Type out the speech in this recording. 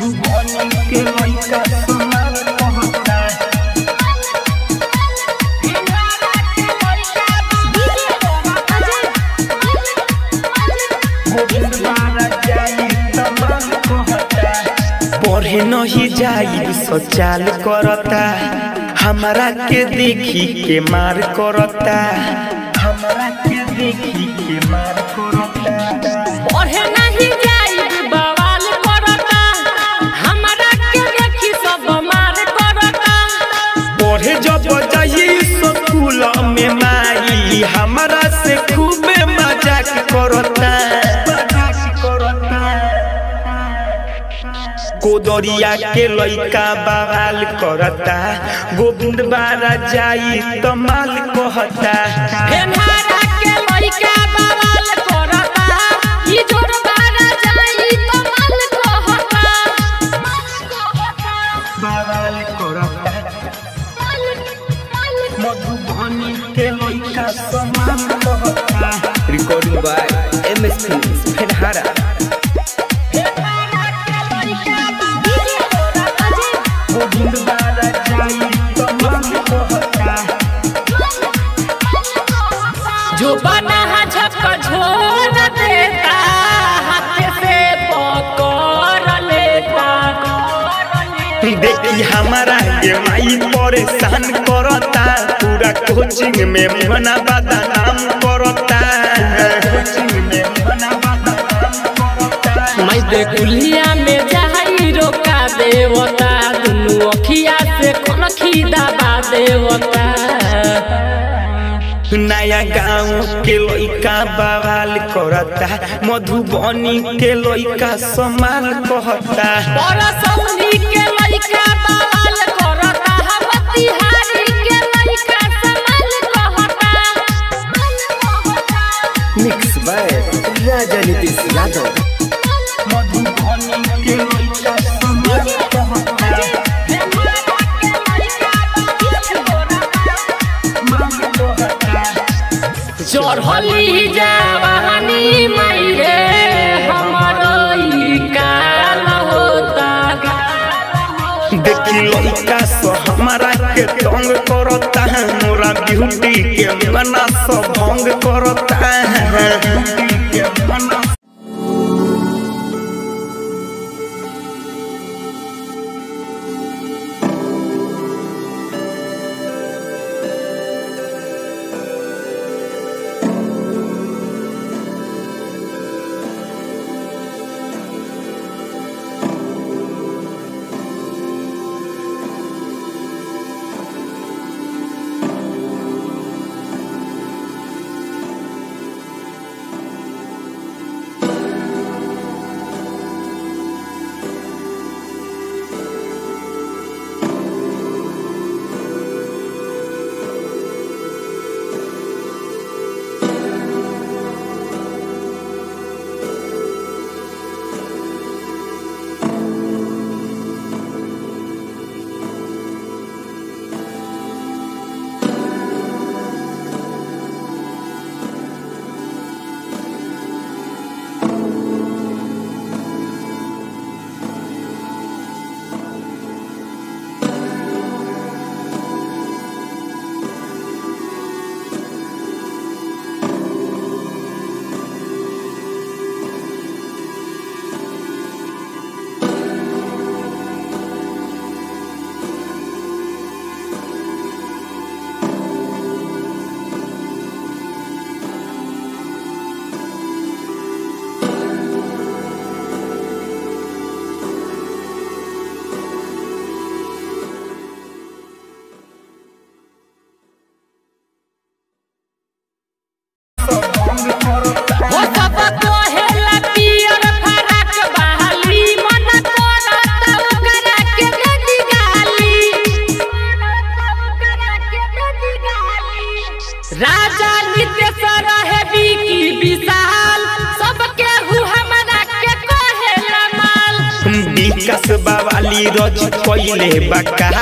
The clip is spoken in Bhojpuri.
मधुबनी के लइका सोनार कहता गोविंद बारा जाई तमाम कहता पढ़े नहीं जाई सचाल करता हमरा के देखी के मार करता हमरा के देखी के मार करता पढ़े नहीं जाई बवाल करता हमरा के देखी सब मार करता पढ़े जब जाई स्कूल में माई हमरा से खूबे मजाक करता कोदरिया के लइका बवाल करता गोविंद बारा जाई तमाल कहता फेनहारा के लइका बवाल करता ई जोर बारा जाई तो माल कहता बवाल करता मधुबनी के लइका समान कहता Recording by MS Films, Fenhara. Govind बारा जाई तमाल कहता जो बना झक झोर देता हाथ से पकड़ लेता देखी हमारा के माई परेशान करता पूरा कोचिंग में मना बदनाम करता कोचिंग में मना बदनाम करता मैं देखुलिया में जाई रोका देवता दुनु अखिया से कनखी दबा देवता नया गांव के लइका बवाल करता मधुबनी के लइका समाल कहता परसौनी के लइका बवाल करता बतिहारी के लइका समाल कहता Mixed by Raja Nitish Yadav. Madhubani के लइका समाल कहता चढ़ली जवानी मैरे हमरो ई काल होता देखी लइका सो हमारा के तंग करता है मोरा ब्यूटी के मना सो भंग करता है ब्यूटी के मना हो सब कहेला पियर फराक बहाली मन करता ओकरा के देदी गाली राजा नितेश रहे बिकी विशाल सबके हु हमरा के कहेला माल विकास बावाली रच पहिले बका